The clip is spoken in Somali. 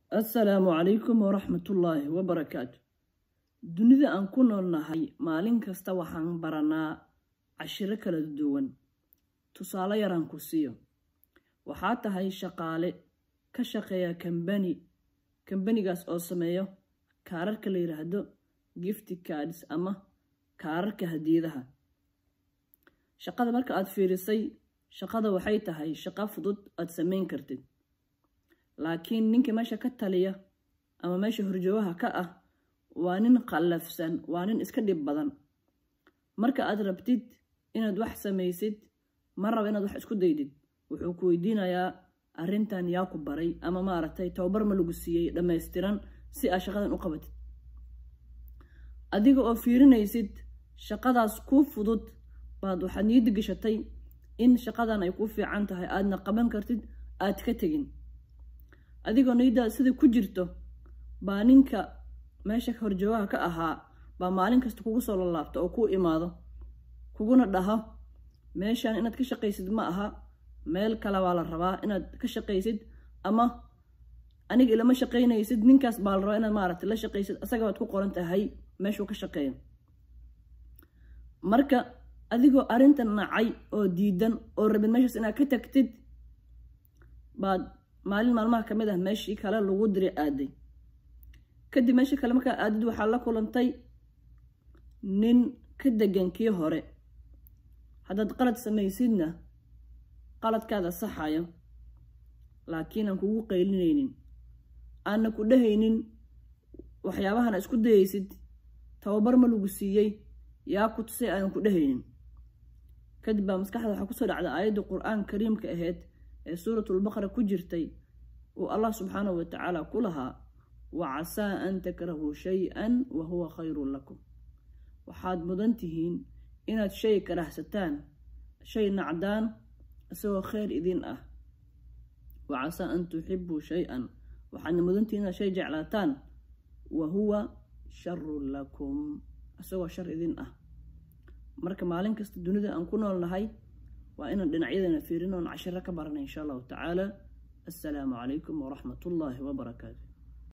assalaamu calaykum waraxmatullaahi wabarakaatu dunida aan ku noolnahay maalin kasta waxaan baranaa cashiro kala duwan tusaale yaraan ku siiyo waxaa tahay shaqaale ka shaqeeya kambani kambanigaas oo sameeyo kaararka la yidhaahdo gifti cards ama kaararka hadiyadaha shaqada marka aad fiirisay shaqada waxay tahay shaqo fudud aad samayn kartid laakiin ninka meesha ka taliya ama meesha horjoogaha ka ah waa nin qallafsan waa nin iska dhib badan marka aad rabtid inaad wax samaysid ma raba inaad wax isku daydid wuxuu ku weydiinayaa arrintan yaa ku baray ama maaragtay tababar ma lagu siiyey dhammaystiran si aad shaqadan u qabatid adiga oo fiirinaysid shaqadaas kuu fudud baad waxaad niyadda gashatay in shaqadan ay kuu fiican tahay aadna qaban kartid aad ka tegin adigoo niyaddaad sida ku jirto baa ninka meesha horjoogaha ka ahaa baa maalin kasta kugu soo lalaabta oo kuu imaado kuguna dhaho meeshan inaad ka shaqaysid ma aha meel kale baa la rabaa inaad ka shaqaysid ama aniga ilama shaqaynaysid ninkaas baa la rabaa inaad maaragtay la shaqaysid asaga baad ku qoran tahay meeshuu ka shaqeeyo marka adigoo arrintan nacay oo diidan oo rabid meeshaas inaad ka tagtid baad maalin maalmaha ka mid ah meeshii kale lagu diri aaday kadib meeshii kale markaa aadid waxaa la kulantay nin ka degan kii hore haddaad qalad samaysidna qaladkaada saxayo laakiin aan kugu qaylinaynin aanna ku dhehaynin waxyaabahana isku dayaysid tababar ma lagu siiyey yaa ku tusay aanan ku dhehaynin kadib baa maskaxda waxaa kusoo dhacda aayadda qur-aan kariimka ahayd ee suuratulbaqara ku jirtay uu allah subxaanahu watacaala ku lahaa wa casaa an takrahuu shay-an wa huwa khayrun lakum waxaad mudan tihiin inaad shay karahsataan shay nacdaan isagoo khayr idin ah wa casaa an tuxibuu shay-an waxaadna mudantihiin inaad shay jeclaataan wa huwa sharun lakum isagoo shar idin ah marka maalin kasta dunida aan ku noolnahay waa inaan dhinacyadana fiirin oon cashiro ka barana insha allahu tacaala assalaamu calaykum waraxmat ullaahi wabarakaatu